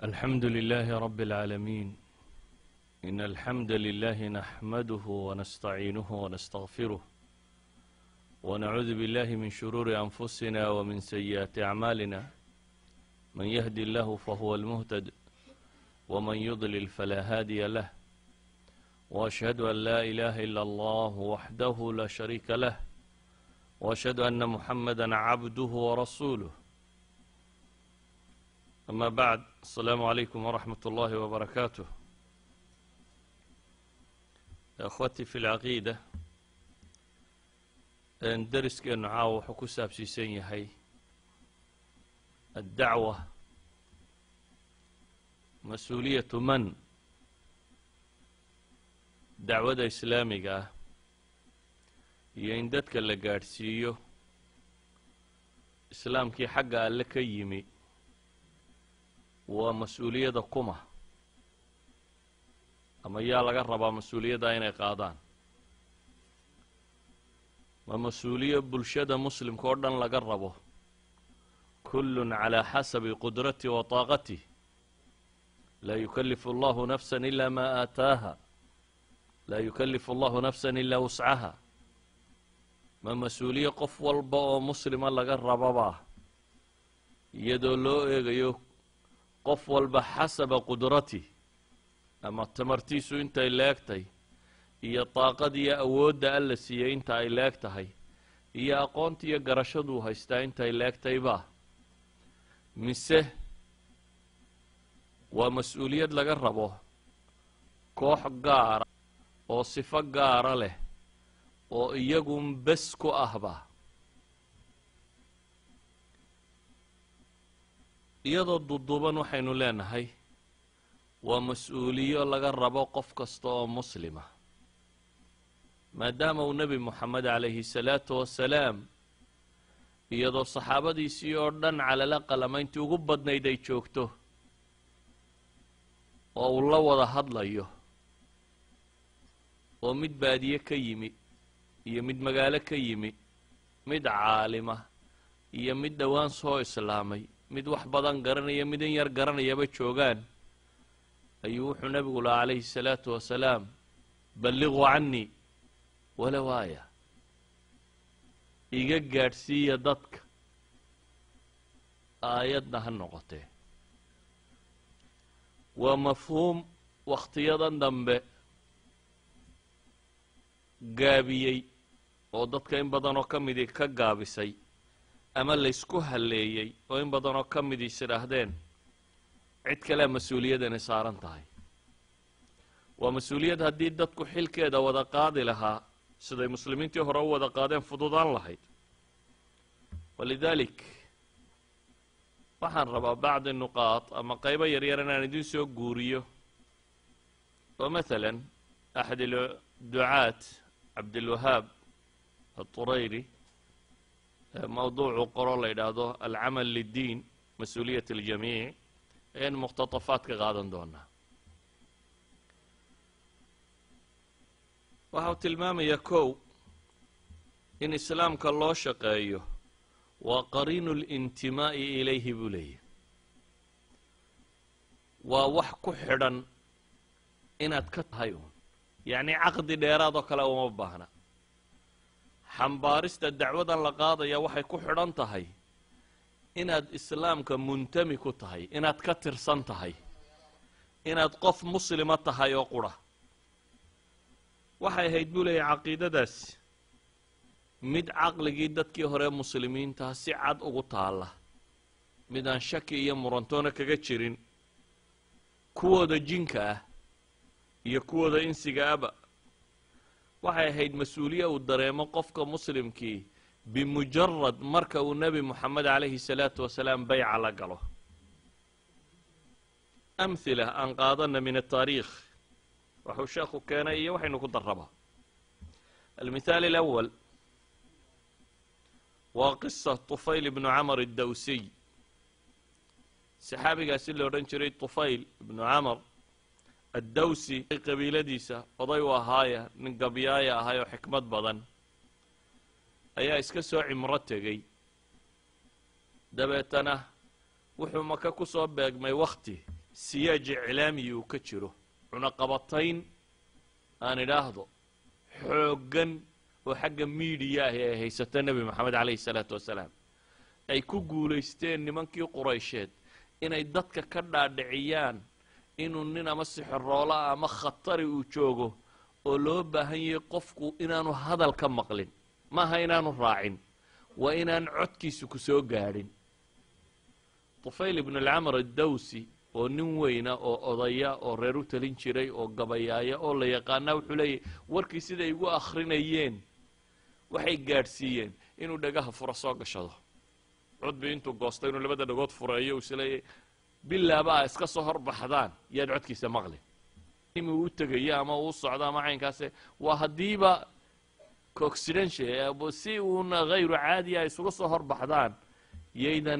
الحمد لله رب العالمين إن الحمد لله نحمده ونستعينه ونستغفره ونعوذ بالله من شرور أنفسنا ومن سيئات أعمالنا من يهدي الله فهو المهتد ومن يضلل فلا هادي له وأشهد أن لا إله إلا الله وحده لا شريك له وأشهد أن محمدا عبده ورسوله أما بعد السلام عليكم ورحمة الله وبركاته أخوتي في العقيدة درسkeenu caawa wuxuu ku saabsiisan yahay addacwa mas-uuliyatu man dacwada islaamiga ah iyo in dadka la gaadhsiiyo islaamkii xagga alle ka yimi waa mas-uuliyadda kuma ama yaa laga rabaa mas-uuliyadda inay qaadaan ma mas-uuliyo bulshada muslimka oo dhan laga rabo kullun calaa xasabi qudrati wa taaqatih laa yukallifu allahu nafsa ila ma aataaha laa yukallifu allahu nafsa ilaa wuscaha ma mas-uuliye qof walba oo muslima laga rababaa iyadoo loo eegayo qof walba xasaba qudrati ama tamartiisu intay leegtay iyo daaqad iyo awoodda alla siiyey inta ay leeg tahay iyo aqoonta iyo garashaduu haystaa intay leegtayba mise waa mas-uuliyad laga rabo koox gaara oo sifo gaara leh oo iyagun bes ku ahba iyadoo duduuban waxaynu leenahay waa mas-uuliyo laga rabo qof kasta oo muslima maadaama uu nebi moxamed calayhi salaatu wasalaam iyadoo saxaabadiisii oo dhan calala qalamayntii ugu badnayd ay joogto oo uu la wada hadlayo oo mid baadiye ka yimi iyo mid magaalo ka yimi mid caalima iyo mid dhowaan soo islaamay mid wax badan garanaya mid in yar garanayaba joogaan ayuu wuxuu nebigu lahaa calayhi salaatu wasalaam balliquu cannii walow aaya iga gaadhsiiya dadka aayadna ha noqotee waa mafhuum wakhtiyadan dambe gaabiyey oo dadka in badan oo ka midii ka gaabisay ama laysku halleeyey oo in badan oo ka midii is idhaahdeen cid kalea mas-uuliyadani saaran tahay waa mas-uuliyad haddii dadku xilkeeda wada qaadi lahaa siday muslimiintii hore u wada qaadeen fududaan lahayd walidaalik waxaan rabaa bacdi nuqaad ama qaybo yaryar inaan idin soo guuriyo oo mathalan axad ducaat cabdilwahaab aturayri mawduucu qoro la yidhaahdo alcamal liddiin mas-uuliyat aljamiic ayaynu muqhtatafaad ka qaadan doonaa waxa uu tilmaamayaa kow in islaamka loo shaqeeyo waa qariinu lintimaa'i ilayhi buu leeyahy waa wax ku xidhan inaad ka tahay uun yacnii caqdi dheeraad oo kale uma baahna xambaarista dacwadan la qaadaya waxay ku xidhan tahay inaad islaamka muntami ku tahay inaad ka tirsan tahay inaad qof muslima tahay oo qura waxay ahayd buu leeyahy caqiidadaasi mid caqligii dadkii hore muslimiintaa si cad ugu taalla mid aan shaki iyo murantoona kaga jirin kuwooda jinka ah iyo kuwooda insiga aba waxay ahayd mas-uuliye uu dareemo qofka muslimkii bimujarad marka uu nebi moxamed calayhi salaatu wasalaam bayca la galo amhila aan qaadana min ataariikh waxuu sheekhu keenay iyo waxaynu ku darraba almithaal alawal waa qisa tufayl ibnu camar addawsiy saxaabigaasi la odhan jiray tufayl ibnu camar addawsi qabiiladiisa oday u ahaaya nin gabyaaya ahay oo xikmad badan ayaa iska soo cimro tegey dabeetana wuxuu maka ku soo beegmay wakhti siyaaj iclaamiyi uu ka jiro cunaqabatayn aan idhaahdo xooggan oo xagga miidiya ahi ay haysato nebi moxamed calayhi salaatu wasalaam ay ku guulaysteen nimankii quraysheed inay dadka ka dhaadhiciyaan inuu nin ama sixiroola ama khatari uu joogo oo loo baahan yahay qofku inaanu hadal ka maqlin maaha inaanu raacin waa inaan codkiisu ku soo gaadhin tufayl ibnu alcamr addawsi oo nin weyna oo odaya oo reer u talin jiray oo gabayaaya oo la yaqaanaa wuxuu leeyahy warkii siday igu akhrinayeen waxay gaadhsiiyeen inuu dhagaha fura soo gashado codbi intuu goosto inuu labada dhagood fureeyo isleeyahy bilaaba a iska soo horbaxdaan yaad codkiisa maqlin uu u tegayo ama uu socdo ama caynkaase waa haddiiba coxidential si uuna hayru caadiya ay isuga soo horbaxdaan yaydan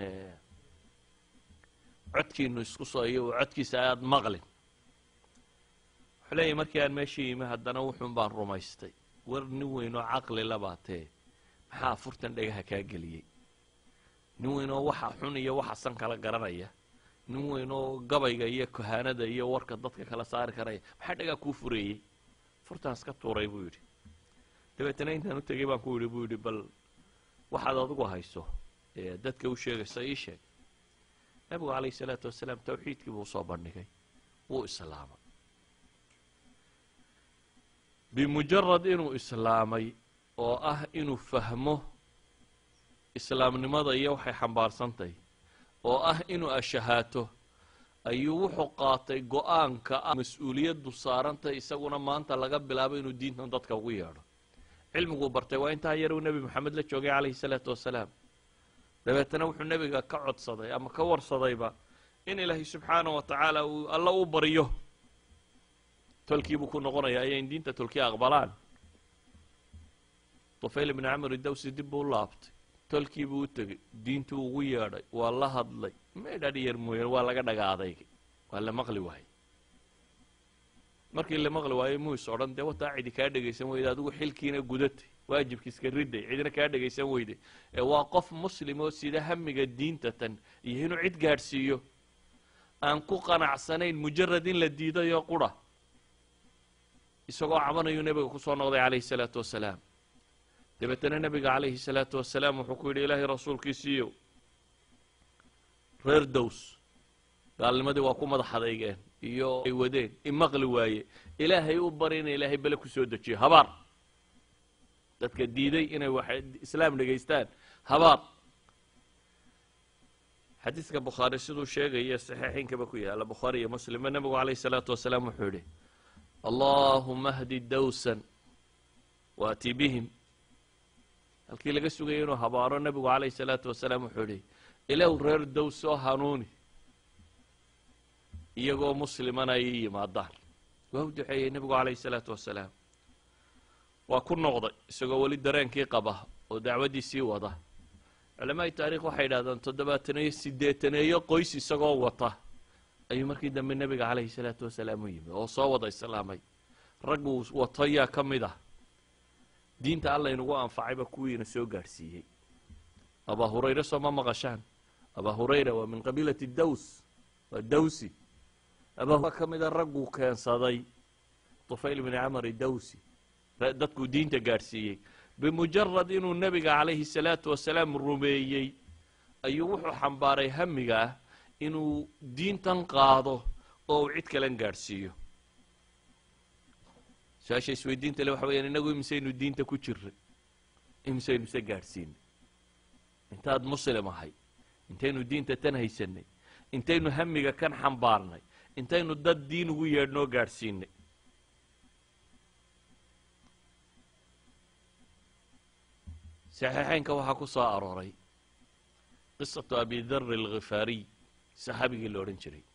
codkiinu isku soo iyo codkiisa aad maqlin wuxuu leeyahy markii aan meeshii yimi haddana wuxuun baan rumaystay war nin weyn oo caqli labaatee maxaa afurtan dhagaha kaa geliyey nin weyn oo waxa xun iyo waxa san kala garanaya nin weyn oo gabayga iyo kohaanada iyo warka dadka kala saari karaya maxaa dhagaa kuu fureeyey furtaan iska tuuray buu yidhi dabeetana intaan u tegay baan ku yidhi buu yidhi bal waxaad adigu hayso ee dadka u sheegaysa ii sheeg nabigu calayhi salaatu wasalaam tawxiidkii buu usoo bandhigay wuu islaamay bimujarad inuu islaamay oo ah inuu fahmo islaamnimada iyo waxay xambaarsantahy oo ah inuu ashahaato ayuu wuxuu qaatay go-aanka ah mas-uuliyaddu saarantay isaguna maanta laga bilaabo inuu diintan dadka ugu yeedho cilmiguu bartay waa intaa yar uu nebi moxamed la joogay calayhi salaatu wasalaam dabeetana wuxuu nebiga ka codsaday ama ka warsadayba in ilaahay subxaana wa tacaala uu alla u baryo tolkiibuu ku noqonaya ayayn diinta tolkii aqbalaan tufayl ibni camr idawsi dib buu u laabtay tolkiibuu u tegey diintuu ugu yeedhay waa la hadlay meedhadh yar mooyaan waa laga dhaga adaygay waa la maqli waayey markii la maqli waayo muus odhan dee wataa cidi kaa dhegaysan weyda adigu xilkiina gudatay waajibkiiska riday cidina kaa dhegaysan weyday ee waa qof muslim oo sida hamiga diinta tan iyo inuu cid gaadhsiiyo aan ku qanacsanayn mujarad in la diidayo qura isagoo cabanayuu nebiga kusoo noqday calayhi salaatu wasalaam dabeetana nebiga calayhi salaatu wasalaam wuxuu ku yidhi ilaahay rasuulkiisiiyo reer dows gaalnimadii waa ku madax adeygeen iyo ay wadeen imaqli waaye ilaahay u bari ina ilaahay bele kusoo dejiyo habaar dadka diiday inay wax islaam dhegaystaan habaar xadiidka bukhaari siduu sheegaya saxiixinkaba ku yaala bukhaari iyo muslimba nebigu calayhi salaatu wasalaam wuxuu yidhi allahuma hdi dawsan waati bihim halkii laga sugayay inuu habaaro nebigu calayhi salaatu wasalaam wuxuu yidhi ilow reer dows oo hanuuni iyagoo muslimana ay yimaadaan waa u duceeyey nebigu calayhi salaatu wasalaam waa ku noqday isagoo weli dareenkii qaba oo dacwaddiisii wada culamaai taarikh waxay yidhahdaan toddobaataneeyo siddeetaneeyo qoys isagoo wata ayuu markii dambe nebiga calayhi salaatu wasalaam u yimi oo soo wada islaamay ragguu wato yaa ka mid ah diinta alla inugu anfacayba kuwiina soo gaadhsiiyey abaa hurayre soo ma maqashaan abaa hurayra waa min qabiilati daws waa dawsi abaa ka mida ragguu keensaday tufayl bni camar dawsi dadkuu diinta gaadhsiiyey bimujarad inuu nebiga calayhi salaatu wasalaam rumeeyey ayuu wuxuu xambaaray hamiga ah inuu diintan qaado oo uu cid kalan gaadhsiiyo su-aasha isweydiinta le waxa weyaan inagu imisaynu diinta ku jiray imisaynu se gaadhsiinay intaad muslim ahay intaynu diinta tan haysanay intaynu hamiga kan xambaarnay intaynu dad diin ugu yeedhnoo gaadhsiinay saxiixeynka waxaa ku soo arooray qisatu abi dari alkhifaariy saxaabigii la odhan jiray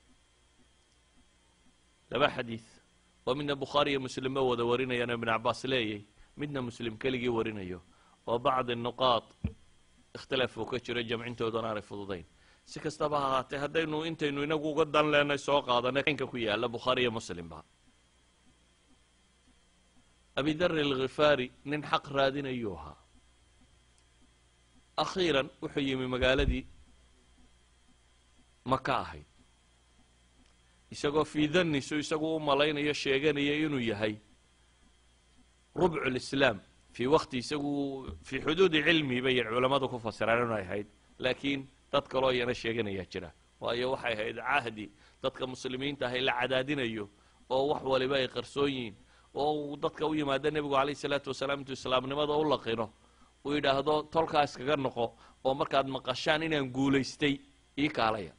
laba xadiid oo midna bukhaari iyo muslimba wada warinayaan oo ibn cabaas leeyay midna muslim keligii warinayo oo bacdi nuqaad ikhtilaaf uu ka jiro jamcintoodana aanay fududayn si kastaba ha ahaatee haddaynu intaynu inagu uga dan leenay soo qaadanay nka ku yaala bukhaari iyo muslimba abi dari alkhifaari nin xaq raadinayuu ahaa akhiiran wuxuu yimi magaaladii maka ahayd isagoo fii dannisu isagu u malaynayo sheeganaya inuu yahay rubcu lislaam fii wakti isagu fii xuduudi cilmi bay culammadu ku fasiraan inay ahayd laakiin dad kaloo iyana sheeganayaa jira waayo waxay ahayd cahdi dadka muslimiinta ahay la cadaadinayo oo wax waliba ay qarsoon yihiin oo uu dadka u yimaado nebigu calayh isalaatu wasalaam intuu islaamnimada u laqino uu yidhaahdo tolkaa iskaga noqo oo markaad maqashaan inaan guulaystay ii kaalaya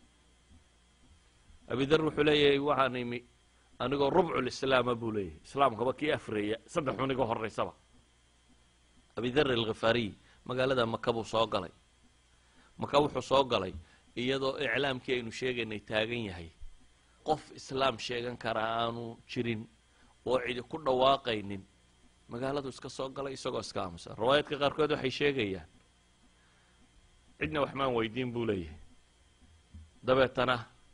abidar wuxuu leeyahay waxaan imi anigoo rubculislaama buu leeyahay islaamkaba kii afreeya saddex xun iga horaysaba abidar alkhifaariy magaalada maka buu soo galay maka wuxuu soo galay iyadoo iclaamkii aynu sheegaynay taagan yahay qof islaam sheegan karaa aanu jirin oo cidi ku dhawaaqaynin magaaladu iska soo galay isagoo iska aamusan riwaayaadka qaarkood waxay sheegayaan cidna waxmaan weydiin buu leeyahay dabeetana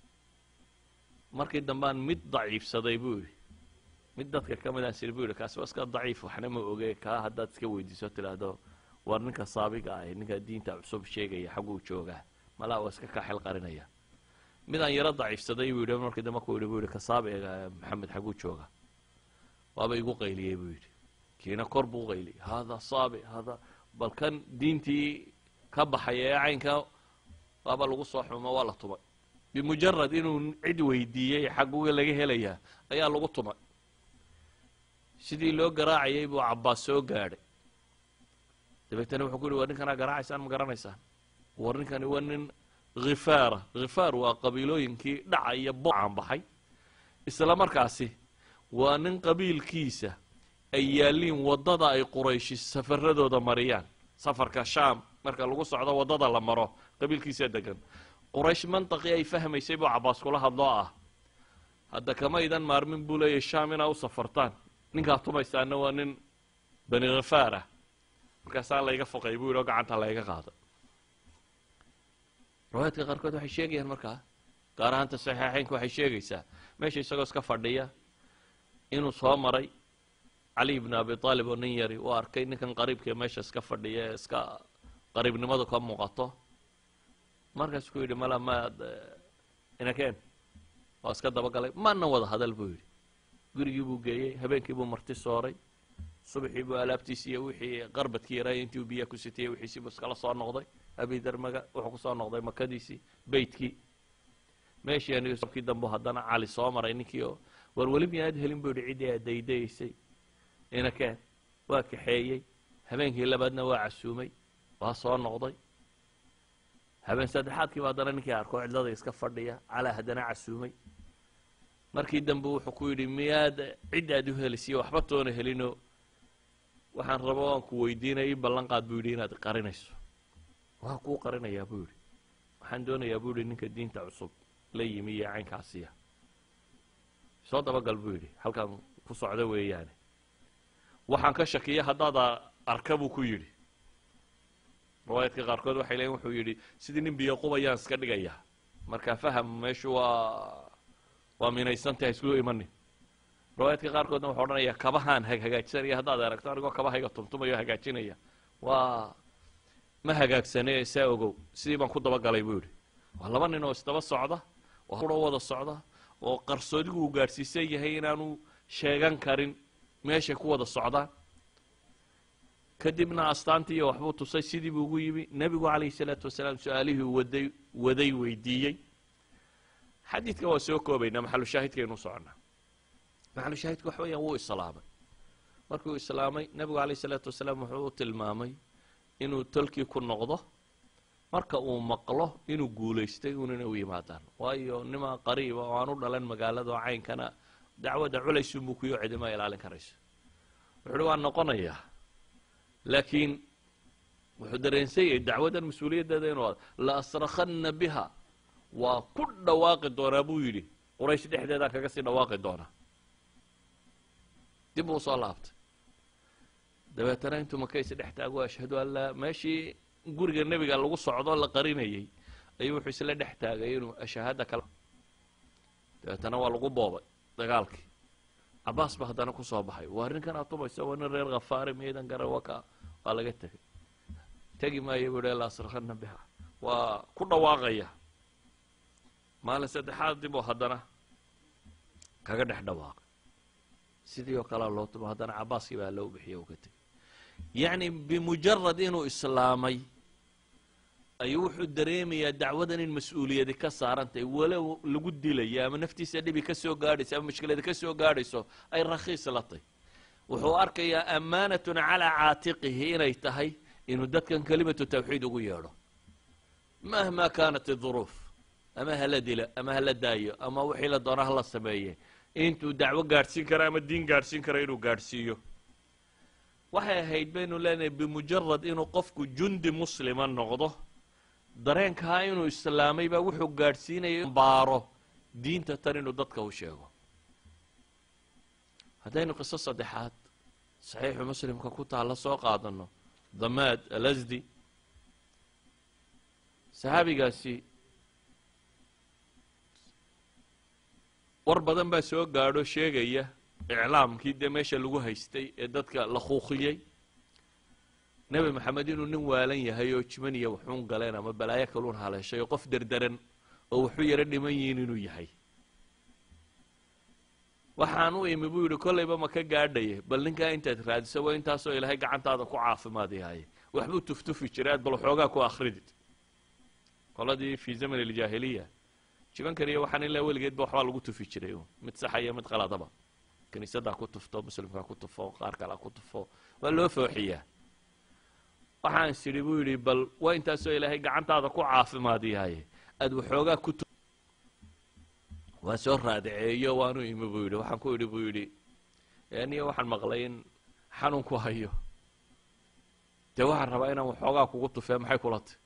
markii dambaan mid daciifsaday buu yidhi mid dadka ka midaan siri buu yidhi kaasi waa iska daciif waxna ma oge kaa haddaad iska weydiiso tidhaahdo war ninka saabiga ah ninka diinta cusub sheegaya xagguu joogaa malaa waa iska kaa xel qarinaya midaan yaro daciifsaday buu yidhi markii dambe ku yidhi buu yidhi ka saabiga maxamed xagguu jooga waaba igu qayliyey buu yidhi kiina kor buu qayliyey haadaa saabi haadaa bal kan diintii ka baxay ee caynka waaba lagu soo xumo waa la tumay bimujarad inuu cid weydiiyey xagguga laga helayaa ayaa lagu tumay sidii loo garaacayay buu cabbaas soo gaadhay dabeetana wuxuu ku yihi war ninkanaa garaacaysaan ma garanaysaan war ninkani waa nin khifaara khifaar waa qabiilooyinkii dhaca iyo bocaan baxay isla markaasi waa nin qabiilkiisa ay yaalliin waddada ay qurayshi safaradooda mariyaan safarka shaam marka lagu socdo waddada la maro qabiilkiisa degan quraysh mantaqii ay fahmaysay buu cabbaas kula hadloo ah hadda kamaydan maarmin buu leeyahy shaam inaa u safartaan ninkaa tumaysaana waa nin bani khifaar ah markaasaa layga foqay buu yidhi oo gacanta layga qaado riwaayaadka qaarkood waxay sheegayaan markaa gaar ahaanta saxiixeynka waxay sheegaysaa meesha isagoo iska fadhiya inuu soo maray cali ibn abi aalib oo nin yari uu arkay ninkan qariibka ee meesha iska fadhiya ee iska qariibnimadu ka muuqato markaas ku yidhi mala maad inakeen waa iska dabagalay maana wada hadal buu yidhi gurigii buu geeyey habeenkii buu marti sooray subaxii buu alaabtiisi iyo wixii qarbadkii yaraaya intii uu biyaha ku sitiyey wixiisii buu iskala soo noqday abidarmaga wuxuu ku soo noqday makadiisii beytkii meeshii aniga dambu haddana cali soo maray ninkii oo war weli miyaad helin buu yidhi ciddii aad daydayaysay inakeen waa kaxeeyey habeenkii labaadna waa casuumay waa soo noqday habeen saddexaadkiiba haddana ninkii arko cidlada iska fadhiya calaa haddana casuumay markii dambe wuxuu ku yidhi miyaad cid aad u helisiyo waxba toona helinoo waxaan rabo aan ku weydiinaya ii ballan qaad buu yidhi inaad qarinayso waa kuu qarinayaa buu yidhi waxaan doonayaa buu yidhi ninka diinta cusub la yimi iyo caynkaasiya soo dabagal buu yidhi halkaan ku socdo weeyaane waxaan ka shakiya haddaad arka buu ku yidhi riwaayaadka qaarkood waxay leeyiin wuxuu yidhi sidii nin biyo qubayaan iska dhigayaa marka faham meeshu waa waa minaysantaha isku imanin riwaayaadka qaarkoodna wuxuu odhanayaa kabahaan hagaajsanaya haddaad aragto anigoo kabahayga tumtumayo hagaajinaya waa ma hagaagsane saa ogow sidii baan ku dabagalay buu yidhi waa laba nin oo isdaba socda oo hura wada socda oo qarsoodigu uu gaadhsiisan yahay inaanu sheegan karin meeshay ku wada socdaan kadibna astaantii iyo waxbuu tusay sidii buu ugu yimi nebigu calayhi salaatu wasalaam su-aalihii waday waday weydiiyey xadiidka waa soo koobaynaa maxalushaahidkaynu soconnaa maxalushaahidka waxa weeyaan wuu islaamay markuu islaamay nebigu calayhi salaatu wasalaam wuxuu u tilmaamay inuu tolkii ku noqdo marka uu maqlo inuu guulaystay unina u yimaadaan waayo nimaa qariiba oo aan u dhalan magaalada oo caynkana dacwadda culaysunbuu kuyo cidima ilaalin karayso wuxu uhi waan noqonayaa laakiin wuxuu dareensan yahay dacwaddan mas-uuliyaddeeda inuu la asrakhanna biha waa ku dhawaaqi doonaa buu yidhi quraysh dhexdeedaan kaga sii dhawaaqi doonaa dib uu soo laabtay dabeetana intuu makaysi dhex taago ashhadu an laa meeshii guriga nebiga lagu socdo la qarinayey ayuu wuxuu isla dhex taagay inuu ashahaada kala dabeetana waa lagu boobay dagaalkii cabaas ba haddana kusoo baxay waa ninkan aad tumaysa waa nin reer khafaari miidan gara waka waa laga tegay tegi maayo buu la asrakhana biha waa ku dhawaaqaya maalin saddexaad dib oo haddana kaga dhex dhawaaqay sidii oo kalea loo tumo haddana cabaaskii baa loo bixiye uu ka tegey yacni bimujarad inuu islaamay ayuu wuxuu dareemayaa dacwadan in mas-uuliyadi ka saarantahay walow lagu dilayo ama naftiisa dhibi ka soo gaadhayso ama mushkiladi ka soo gaadhayso ay rakhiis la tahy wuxuu arkayaa ammaanatun calaa caatiqihi inay tahay inuu dadkan kelimatu tawxiid ugu yeedho mahma kaanat iduruuf ama hala dila ama hala daayo ama wixii la doona hala sameeye intuu dacwo gaadhsiin kara ama diin gaadhsiin kara inuu gaadhsiiyo waxay ahayd baynu leenahay bimujarad inuu qofku jundi muslima noqdo dareenkaa inuu islaamay baa wuxuu gaadhsiinaya baaro diinta tan inuu dadka u sheego haddaynu qiso saddexaad saxiixu muslimka ku taalla soo qaadano damaad alasdi saxaabigaasi war badan baa soo gaadho sheegaya iclaamkii dee meesha lagu haystay ee dadka la kuuqiyey nebi maxamed inuu nin waalan yahay oo jiman iyo waxuun galeen ama balaayo kaluun haleeshay oo qof derderan oo waxu yaro dhiman yihiin inuu yahay waxaan u imi buu yidhi kollayba ma ka gaadhaye bal ninkaa intaad raadiso waa intaasoo ilaahay gacantaada ku caafimaad yahaye waxbuu tuftufi jiray aad bal waxoogaa ku akridid qoladii fii zaman aljaahiliya jibankan iyo waxaan ilaa weligeedba waxbaa lagu tufi jiray mid saxa iyo mid qaladaba kiniisaddaa ku tufto muslimkaa ku tufo qaar kalea ku tufo waa loo fooxiyaa waxaan is idhi buu yidhi bal waa intaasoo ilaahay gacantaada ku caafimaad yahaye aad waxoogaa ku waan soo raadiceeyo waanu imi buu yidhi waxaan ku idhi buu yidhi aniyo waxaan maqlay in xanuunku hayo dee waxaan rabaa inaan waxoogaa kugu tufee maxay kula tay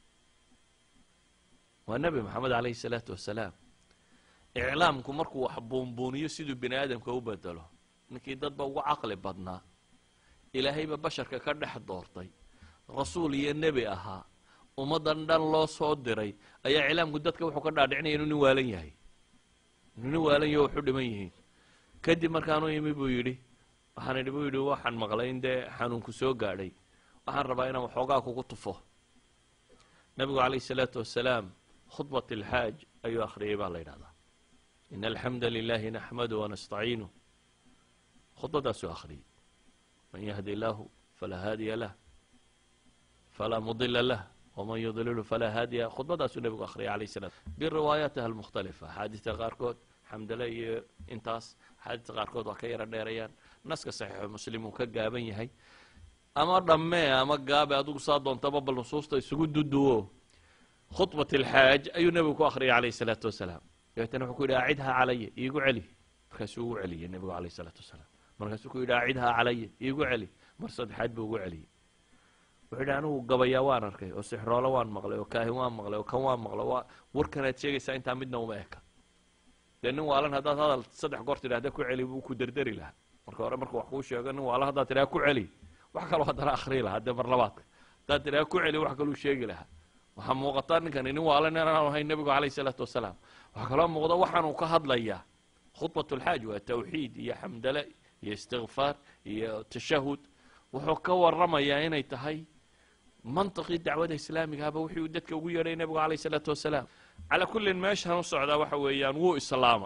waa nebi maxamed calayhi salaatu wasalaam iclaamku markuu wax buunbuuniyo siduu bini aadamka u bedelo ninkii dadba ugu caqli badnaa ilaahayba basharka ka dhex doortay rasuul iyo nebi ahaa ummaddan dhan loo soo diray ayaa iclaamku dadka wuxuu ka dhaadhicinaya inuu nin waalan yahay inuu nin waalan yaho waxu dhiman yihiin kadib markaanu imi buu yidhi waxaan idhi buu yidhi waxaan maqlay in dee xanuunku soo gaadhay waxaan rabaa inaan waxoogaa kugu tufo nabigu calayhi salaatu wasalaam khudbat alxaaj ayuu akhriyay baa la yidhahdaa in alxamda lilahi naxmadu wanastaciinu khudbadaasuu akhriyey man yahdi illaahu falaa haadiya lah falaa mudila lah wman yudlilu falaa haadiya khudbadaasuu nebigu akhriyay alayh salam biriwaayaatiha almukhtalifa axaadiista qaarkood xamdale iyo intaas axaadiista qaarkood waa ka yaro dheerayaan naska saxiixu muslim uu ka gaaban yahay ama dhammee ama gaabe adigu saa doontaba bal nusuusta isugu duduwo khudbat alxaaj ayuu nebigu ku akhriyay alayh salaatu wasalaam dabeetana wuxuu ku yidhi acidhaa calaya iigu celi markaasuu ugu celiyey nebigu alayh salaatu wasalaam markaasuu ku yidhi acidhaa calaya iigu celi mar saddexaad buu ugu celiyey wuxuu yidhi anigu gabayaa waan arkay oo sixroolo waan maqlay oo kaahin waan maqlay oo kan waan maqlay waa warkanaad sheegaysaa intaa midna uma eka dee nin waalan haddaad hadal saddex goor tidhahda ku celi buu ku derderi lahaa marka hore markuu wax kuu sheego nin waalan haddaad tidhaha ku celi wax kaloo haddana akhrii lahaa dee mar labaadka haddaad tidhaha ku celi wax kaluu sheegi lahaa waxaa muuqataa ninkani nin waalan inaan ahayn nebigu calayhi salaatu wasalaam waxaa kaloo muuqda waxaanuu ka hadlayaa khudbat ulxaaj waa tawxiid iyo xamdale iyo istikfaar iyo tashahud wuxuu ka waramayaa inay tahay mantiqii dacwada islaamigaaba wixii uu dadka ugu yeedhay nebigu calayh isalaatu wasalaam calaa kullin meeshan u socdaa waxa weeyaan wuu islaama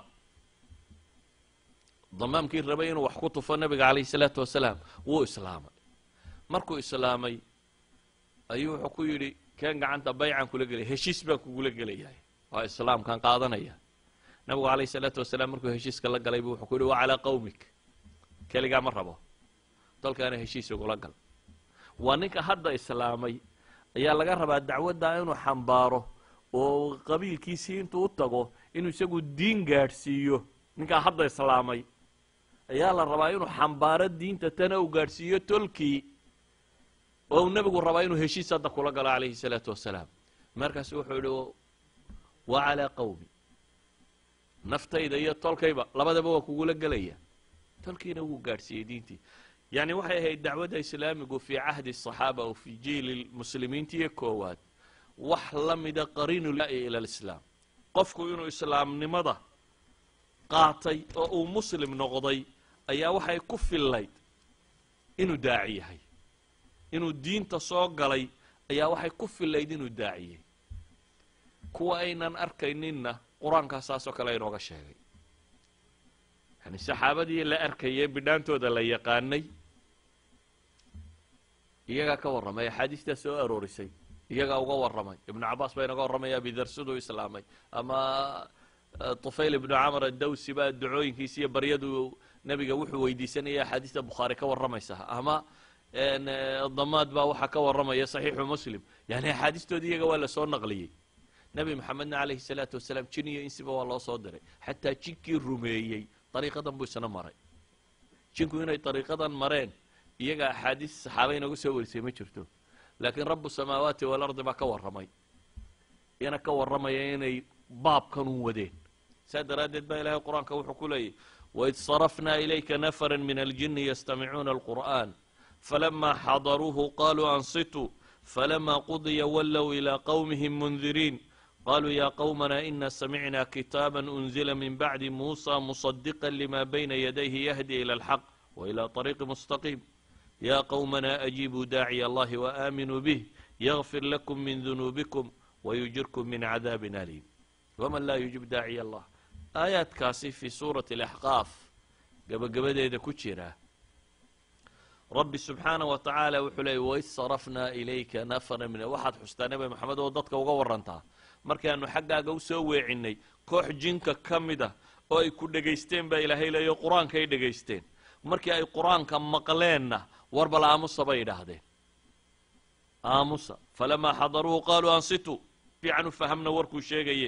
damaamkii rabay inuu wax ku tufo nebiga calayhi salaatu wasalaam wuu islaamay markuu islaamay ayuu wuxuu ku yidhi keen gacanta baycan kula gelaya heshiis baan kugula gelayahay waa islaamkaan qaadanaya nebigu calayhi salaatu wasalaam markuu heshiiska la galay bu wuxuu ku yidhi wa calaa qawmik keligaa ma rabo dalkaana heshiis igula gal waa ninka hadda islaamay ayaa laga rabaa dacwaddaa inuu xambaaro oo qabiilkiisii intuu u tago inuu isagu diin gaadhsiiyo ninkaa hadda islaamay ayaa la rabaa inuu xambaaro diinta tana uu gaadhsiiyo tolkii oo uu nebigu rabaa inuu heshiis hadda kula galo calayhi salaatu wasalaam markaasu wuxuu yihi wa calaa qawmi naftayda iyo tolkayba labadaba waa kugula gelaya tolkiina wuu gaadhsiiyey diintii yani waxay ahayd dacwadda islaamigu fii cahdi الصaxaaba aw fii jiili muslimiintiiyo koowaad wax la mida qariinu ila lislaam qofku inuu islaamnimada qaatay oo uu muslim noqday ayaa waxay ku fillayd inuu daaci yahay inuu diinta soo galay ayaa waxay ku fillayd inuu daaciyey kuwa aynan arkayninna qur-aankaa saasoo kale inooga sheegay yani saxaabadii la arkayay bidhaantooda la yaqaanay iyagaa ka warramay axaadiistaa soo aroorisay iyagaa uga warramay ibnu cabaas baa inaga warramaya abidar siduu islaamay ama tufayl ibnu camar adawsi baa ducooyinkiisa iyo baryadu nebiga wuxuu weydiisanaya axaadiista bukhaari ka warramaysa ama damaad baa waxaa ka warramaya saxiixu muslim yani axaadiistoodii iyaga waa lasoo naqliyey nebi maxamedna calayhi salaatu wasalaam jin iyo insiba waa loo soo diray xataa jinkii rumeeyey dariiqadan buu isna maray jinku inay dariiqadan mareen iyaga axaadiis saxaaba inagu soo warisay ma jirto laakiin rabu samaawaati waalardi baa ka warramay iyana ka warramaya inay baabkan un wadeen saa daraaddeed baa ilahay qur-aanka wuxuu ku leeyahy waid sarafnaa ilayka nafara min aljini yastamicuuna alqur'an falama xadaruuhu qaluu ansituu falama qudiya wallow ilaa qowmihim mundiriin qaluu ya qowmana ina samicna kitaaba unzila min bacdi muusa musadiqa lima bayna yadayhi yahdi ila alxaq waila طariiqi mustaqiim ya qowmana ajiibuu daaciya allahi waaminuu bih yagfir lakum min dunuubikum wayujirkum min cadaabin aliim waman laa yujib daaciya allah aayaadkaasi fii suurati alaxqaaf gabagabadeeda ku jira rabbi subxaana wa tacaala wuxuu leeyay waid sarafnaa ilayka nafara min waxaad xustaa nebi maxamed oo dadka uga warantaa markaanu xaggaaga usoo weecinay koox jinka ka mid ah oo ay ku dhegaysteen baa ilaahay leeyo qur-aanka ay dhegaysteen markii ay qur-aanka maqleenna warbal aamusa bay idhaahdeen aamusa falamaa xadaruuhu qaaluu ansituu fiican u fahamna warkuu sheegaye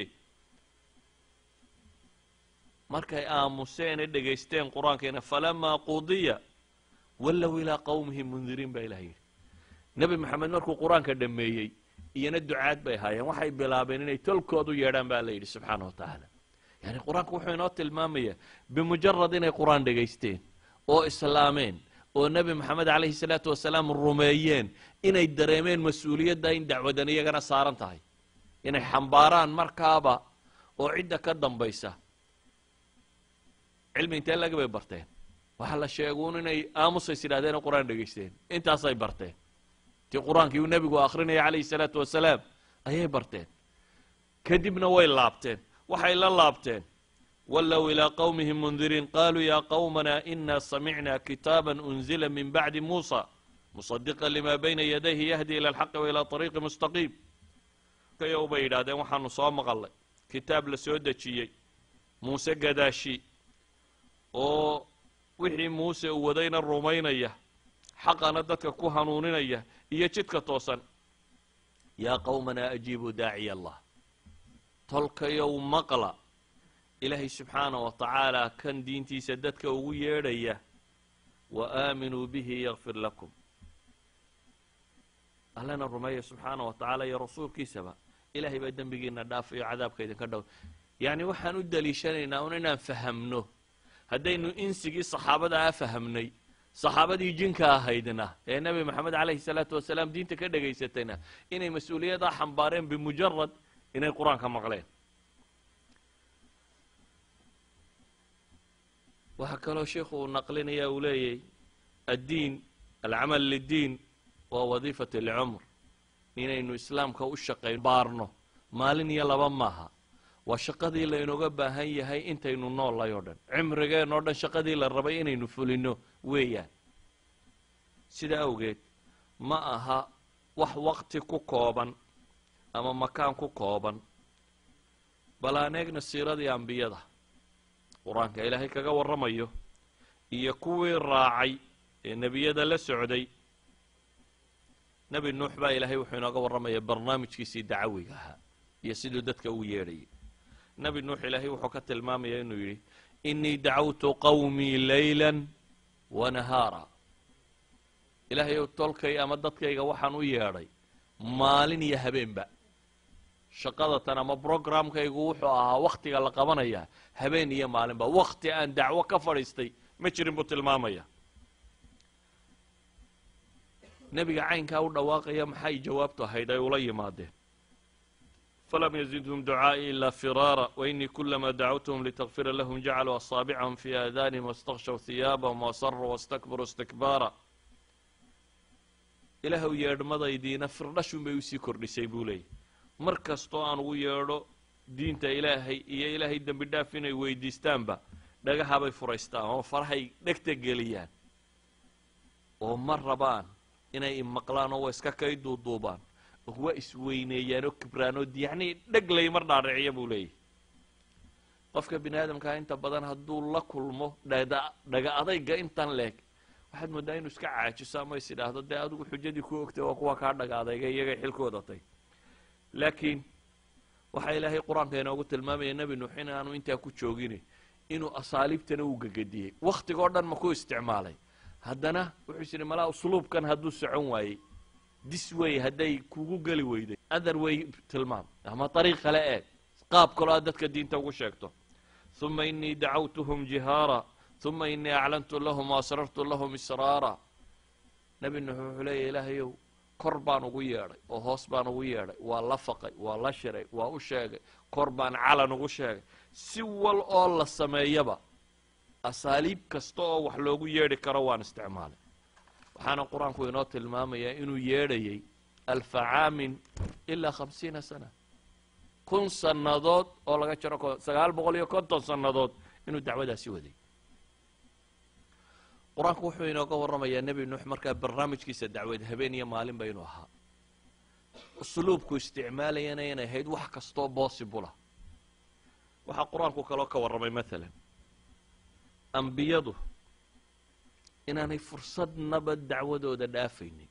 markay aamuseenee dhegaysteen qur-aankeena falamaa qudiya wallow ilaa qowmihim mundiriin baa ilaha yidhi nebi maxamed markuu qur-aanka dhammeeyey iyana ducaad bay ahaayeen waxay bilaabeen inay tolkoodu yeedhaan baa la yidhi subxaana wa tacaala yani qur-aanku wuxuu inoo tilmaamayaa bimujarad inay qur-aan dhegaysteen oo islaameen oo nebi maxamed calayhi salaatu wasalaam rumeeyeen inay dareemeen mas-uuliyadda in dacwadan iyagana saaran tahay inay xambaaraan markaaba oo cidda ka dambaysa cilmi intee laga bay barteen waxaa la sheeguun inay aamusays yidhahdeen oo qur-aan dhegaysteen intaasay barteen tii qur-aankii uu nebigu akrinaya calayhi salaatu wasalaam ayay barteen kadibna way laabteen waxay la laabteen wallow ilaa qowmihim mundiriin qaluu ya qowmana ina samicna kitaaba unzila min bacdi muusa musadiqa lima bayna yadayhi yahdi ila alxaqi wa ilaa ariiqi mustaqiim kayow bay yidhahdeen waxaanu soo maqalnay kitaab la soo dejiyey muuse gadaashi oo wixii muuse uu wadayna rumaynaya xaqana dadka ku hanuuninaya iyo jidka toosan yaa qowmanaa ajiibuu daaciya allah tolkayow maqla ilaahay subxaana wa tacaala kan diintiisa dadka ugu yeedhaya wa aaminuu bihi yakfir lakum allana rumeeya subxaana wa tacaala iyo rasuulkiisaba ilahay baa dembigiina dhaafayo cadaabka idinka dhow yacni waxaan u daliishanaynaa un inaan fahamno haddaynu insigii saxaabada a fahamnay saxaabadii jinka ahaydna ee nebi maxamed calayhi salaatu wasalaam diinta ka dhegaysatayna inay mas-uuliyaddaa xambaareen bimujarad inay qur-aanka maqleen waxaa kaloo sheikhu uu naqlinaya uu leeyahy addiin alcamal liddiin waa wadiifat alcumr inaynu islaamka u shaqayn baarno maalin iyo laba maaha waa shaqadii laynooga baahan yahay intaynu noollay oo dhan cimrigeen oo dhan shaqadii la rabay inaynu fulino weeyaan sida awgeed ma aha wax waqti ku kooban ama makaan ku kooban bal aan eegna siiradii ambiyada qur-aanka ilaahay kaga warramayo iyo kuwii raacay ee nebiyada la socday nebi nuux baa ilaahay wuxuu inooga warramaya barnaamijkiisii dacawiga ahaa iyo siduu dadka u yeedhayay nebi nuux ilaahay wuxuu ka tilmaamaya inuu yidhi inii dacawtu qawmii layla wa nahaara ilaahay ow tolkay ama dadkayga waxaan u yeedhay maalin iyo habeenba shaqadatan ama brogramkaygu wuxuu ahaa wakhtiga la qabanaya habeen iyo maalinba wakti aan dacwo ka fadhiistay ma jirin buu tilmaamaya nebiga caynkaa u dhawaaqaya maxay jawaabtu ahayd ay ula yimaadeen falam yazidhum ducaa'ii ilaa firaara wainii kulamaa dacawtuhum litakfira lahum jacaluu asaabicahum fii aadaanihim wastakshaw hiyaabahum wasaruu wastakbaruu istikbaara ilaahw yeedhmadaydiina firdhashun bay usii kordhisay buu leeyay mar kastoo aan ugu yeedho diinta ilaahay iyo ilaahay dembi dhaaf inay weydiistaanba dhagahabay furaystaan oo farahay dhegta geliyaan oo ma rabaan inay imaqlaan oo wa iska kay duuduubaan waa isweyneeyaan oo kibraan oo yacnii dheg lay mar dhaadhiciya buu leeyahy qofka bini aadamkaa inta badan hadduu la kulmo dhada dhaga adayga intan leeg waxaad mooddaa inuu iska caajiso ama is idhaahdo dee adigu xujadii ku ogtay waa kuwa kaa dhaga adayga iyagay xilkoodatay laakiin waxaa ilaahay qur-aanka inoogu tilmaamaya nebi nuux in aanu intaa ku joogin inuu asaaliibtana uu gegediyey wakhtigoo dhan ma ku isticmaalay haddana wuxuu is idhi malaa usluubkan hadduu socon waayey dis wey hadday kugu geli weyday other way tilmaam ama ariiq kale eeg qaab kaloo aad dadka diinta ugu sheegto uma inii dacawtuhum jihaara uma inii aclantu lahum waasrartu lahum israara nebi nuux wuxuu leeya ilaahayow kor baan ugu yeedhay oo hoos baan ugu yeedhay waa la faqay waa la shiray waa u sheegay kor baan calan ugu sheegay si wal oo la sameeyaba asaaliib kasta oo wax loogu yeedhi karo waan isticmaalay waxaana qur-aanku inoo tilmaamayaa inuu yeedhayay alfa caamin ilaa khamsiina sana kun sannadood oo laga jaro sagaal boqol iyo konton sannadood inuu dacwadaasi waday qur-aanku wuxuu inooga warramayaa nebi nuux markaa barnaamijkiisa dacwad habeen iyo maalinba inuu ahaa usluubku isticmaalayana inay ahayd wax kastoo bossibula waxaa qur-aanku kaloo ka warramay maalan ambiyadu inaanay fursadnaba dacwadooda dhaafaynin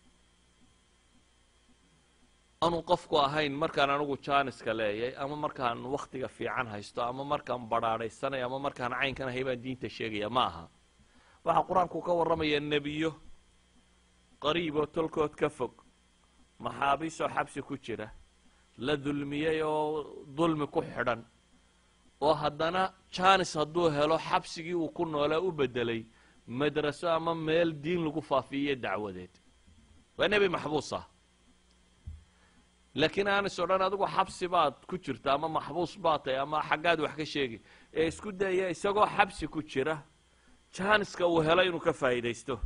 aanu qofku ahayn markaan anigu jaaniska leeyay ama markaan wakhtiga fiican haysto ama markaan badhaadhaysanayo ama markaan caynkan ahay baan diinta sheegaya ma aha waxaa qur-aanku ka warramayaa nebiyo qariib oo tolkood ka fog maxaabiisoo xabsi ku jira la dulmiyey oo dulmi ku xidhan oo haddana jaanis hadduu helo xabsigii uu ku noolaa u beddelay madraso ama meel diin lagu faafiiyo dacwadeed waa nebi maxbuus ah laakiin aanis o dhan adigu xabsi baad ku jirta ama maxbuus baad tahay ama xaggaad wax ka sheegi ee isku daya isagoo xabsi ku jira jaaniska uu helo inuu ka faa'iidaysto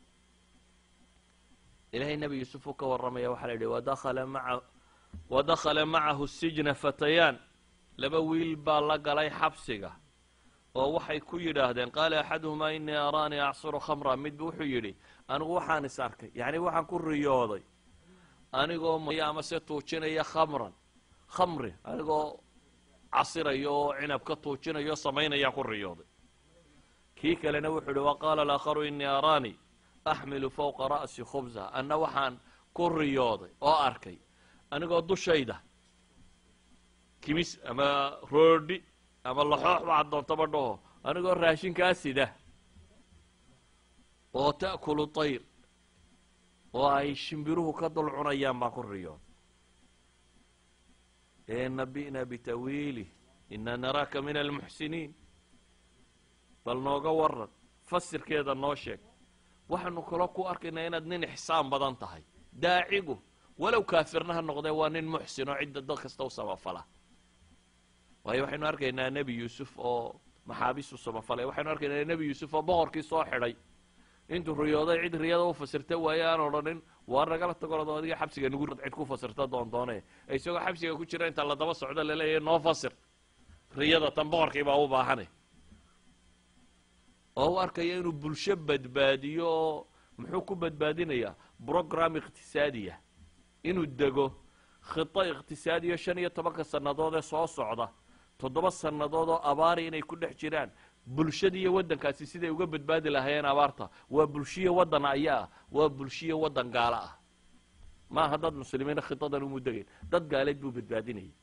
ilahay nebi yuusuf uu ka warramaya waxaa la yidhi wadakhala maa wadakhala macahu sijna fatayaan laba wiil baa la galay xabsiga oo waxay ku yidhaahdeen qaala axaduhumaa inii araanii acsuru khamra midba wuxuu yidhi anigu waxaan is arkay yacni waxaan ku riyooday anigoo ama se tuujinaya khamran khamri anigoo casirayo oo cinab ka tuujinayo samaynayaan ku riyooday kii kalena wuxuu yihi waqaala alaakharu inii araanii axmilu fawqa ra'si khubsa anna waxaan ku riyooday oo arkay anigoo dushayda kimis ama roodhi ama laxoox waxaad doontaba dhaho anigoo raashinkaa sida oo ta'kulu tayr oo ay shimbiruhu ka dul cunayaan baan ku riyooday ee nabi'na bitawiilih ina naraaka min almuxsiniin bal nooga waran fasirkeeda noo sheeg waxaanu kaloo ku arkaynaa inaad nin ixsaan badan tahay daacigu walow kaafirna ha noqdee waa nin muxsin oo cidda dad kasta u samafala waayo waxaynu arkaynaa nebi yuusuf oo maxaabiistu samafalay waxaynu arkaynaa nebi yuusuf oo boqorkii soo xidhay intuu riyooday cid riyada u fasirta waaye aan odhanin waa nagala tagorado adiga xabsiga nugu cid ku fasirta doondoone isagoo xabsiga ku jira inta la daba socdo laleeyahay noo fasir riyada tan boqorkii baa u baahane oo u arkaya inuu bulsho badbaadiyo oo muxuu ku badbaadinayaa brogram iqtisaadiya inuu dego khito iqtisaadiyo shan iyo tobanka sannadood ee soo socda toddoba sannadood oo abaari inay ku dhex jiraan bulshadiiyo waddankaasi siday uga badbaadi lahaayeen abaarta waa bulshiyo waddan aya ah waa bulshiyo waddan gaalo ah maaha dad muslimiina khitadan umu degayn dad gaaleed buu badbaadinayay